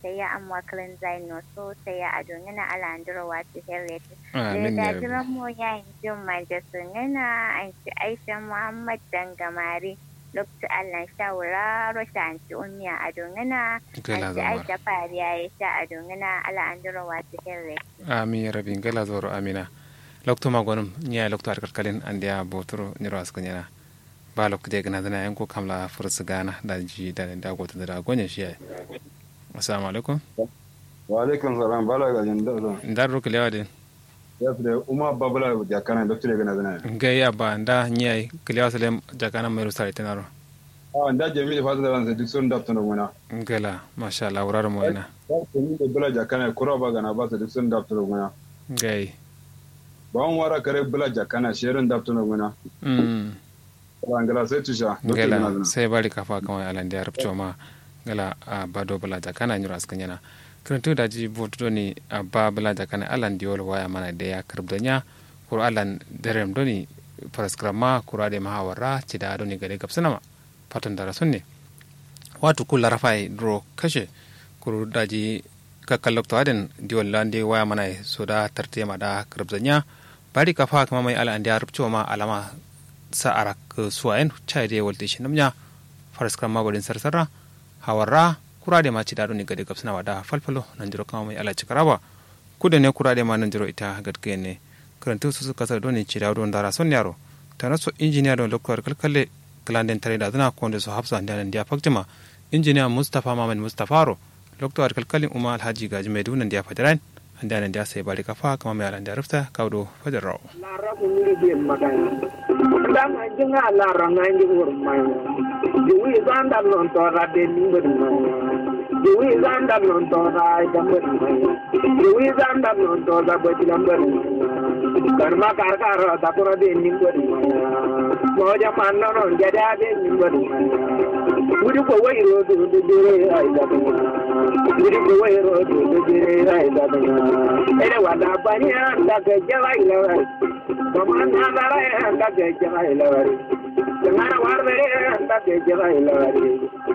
sai ya amma kalin zaino so sai ya ado ngana ala andro wati herret amin da ya jira rabbi mo ya jin majasu ngana an ci aisha muhammad dangamari lokacin allah shawara rosha an ci umiya ado ngana gala an ci zamar aisha fariya ya sha ado ngana ala andro wati herret amin ya rabbi gala zoro amina lokto ma gonum nya lokto ar kalkalin andiya botoro niro asko nyana ba lokto de gana dana yanko kamla fursu gana da ji da da goto da gonye shi ai assalamu alaikum wa alaikum salam bala ga jin da ndar ro kelewa de ya fi da umma babula da kana doctor ga nazana ngai aba nda nyai kelewa salem jakana mai rusare tenaro a da jami'i fa da ban duk sun dafta na gona ngala masha Allah wurare mo ina ya ce ni da bula jakana kura ba gana ba su duk sun dafta na gona ngai ba an wara kare bula jakana shirin dafta na gona mm ba ngala sai tusha doctor ga ngala nazana sai bari kafa kawai alan da rubto ma ngala a bado bala jakana nyura askan yana kiranto da ji boto ni a ba bala jakana alan diol waya mana da ya karbdanya kuro alan derem doni paraskrama kuro de mahawara ci da doni gare gapsanama fatan da rasun ne watu kula rafai dro kashe kuro daji kakkan lokto aden diol lande waya mana so da tarte ma da karbdanya bari kafa kama mai alan da rubto ma alama sa arak suwayen chai de wolte shi namnya paraskrama bodin sarsara hawarra kurade ma cidado ni gade gabsana wada falfalo nan jiro kama mai ala cikaraba kude ne kurade ma nan jiro ita gadke ne karantu su suka sa doni cidado don dara son yaro tana so injiniya don lokar kalkalle glanden tare da zana konde so hafsa da nan dia faktima injiniya mustafa maman mustafaro lokto kalkalin umma alhaji gaji mai dunan dia fadaran anda nan dia sai bari kafa kama mai alan da rufta kaudo fadarrawo lara ko ni be magana dan jinga lara nganji urmai juwi zanda non to ra de nimbe mai juwi zanda non to ra jambe mai juwi zanda non to da be jambe karma kar kar da ko de nimbe mai mo ja man non jada de nimbe mai wuri ko wai ro do do jere ai da wuri ko wai ro do do jere ai da ere wada bani anda ke jara ilawari Baman nagara anda ke jara ilawari Tengara warbere anda ke jara ilawari